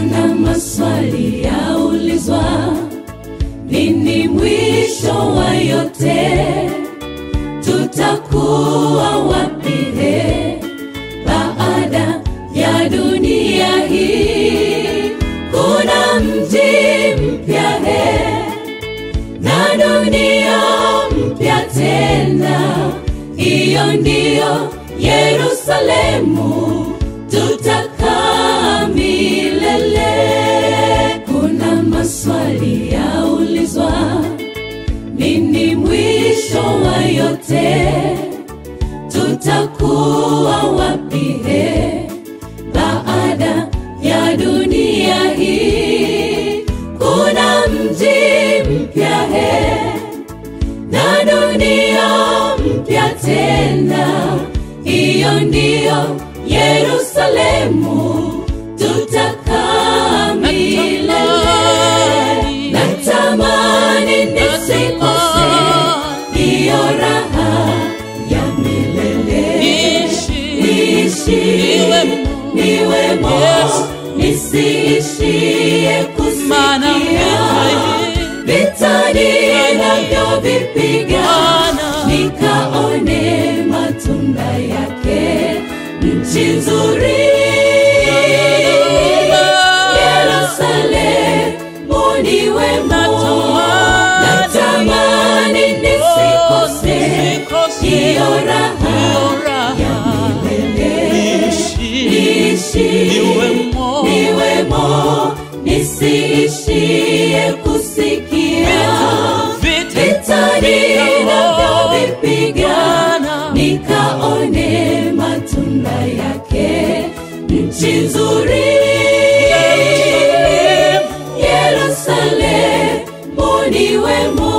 kuna maswali yaulizwa, nini mwisho wa yote? Tutakuwa wapi he baada ya dunia hii? Kuna mji mpya he na dunia mpya tena, hiyo ndiyo Yerusalemu tutakaa milele. Kuna maswali yaulizwa, nini mwisho wa yote? Tutakuwa wapi he baada ya dunia hii? Kuna mji mpya he na dunia mpya tena, hiyo ndiyo Yerusalemu tutakaa milele. Natamani nisikose hiyo raha ya milele, niishi niwemo, nisiishie Maana kusikia vitani navyovipiga, nikaone matunda yake, nchi nzuri Yerusalemu ni wemo, natamani nisikose hiyo raha ya milele, niishi niwemo, nisiishie kusikia vitani navyovipiga, nikaone matunda yake, nchi nzuri Yerusalemu ni wemo.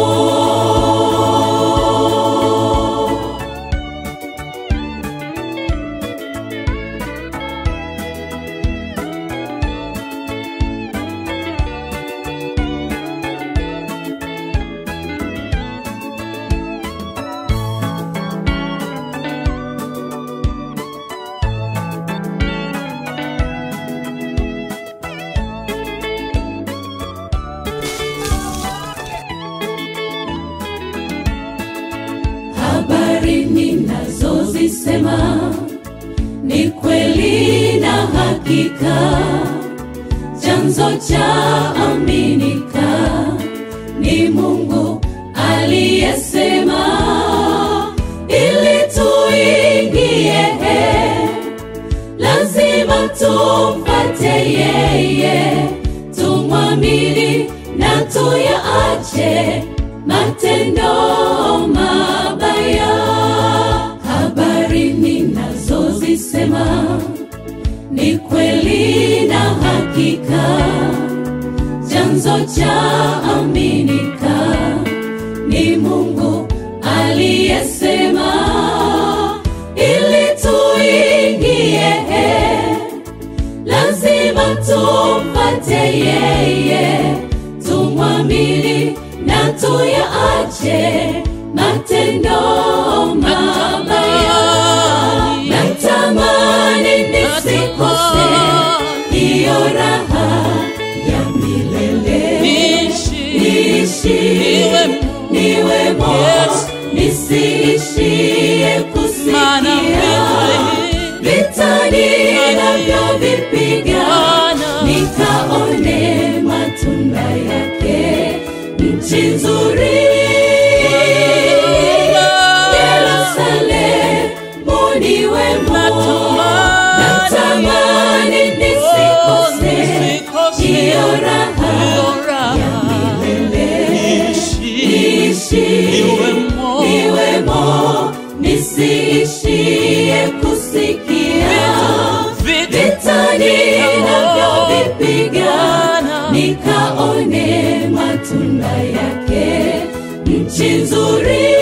habari ninazozisema ni kweli na hakika, chanzo cha aminika ni Mungu aliyesema, ili tuingie lazima tumfate yeye, tumwamini na tuyaache matendo mabaya. Habari ninazozisema ni kweli na hakika, chanzo cha aminika ni Mungu aliyesema, ili tuingie lazima tumfate yeye, tumwamini na tuyaache matendo mabaya. Natamani nisikose hiyo raha ya milele, niishi niwemo, nisiishie kusikia vitani navyovipiga, nikaone matunda yake, nchi nzuri Yerusalemu ni wemo, natamani nisikose hiyo raha ya milele, niishi niwemo, nisiishie kusikia vitani navyovipiga, nikaone matunda yake, nchi nzuri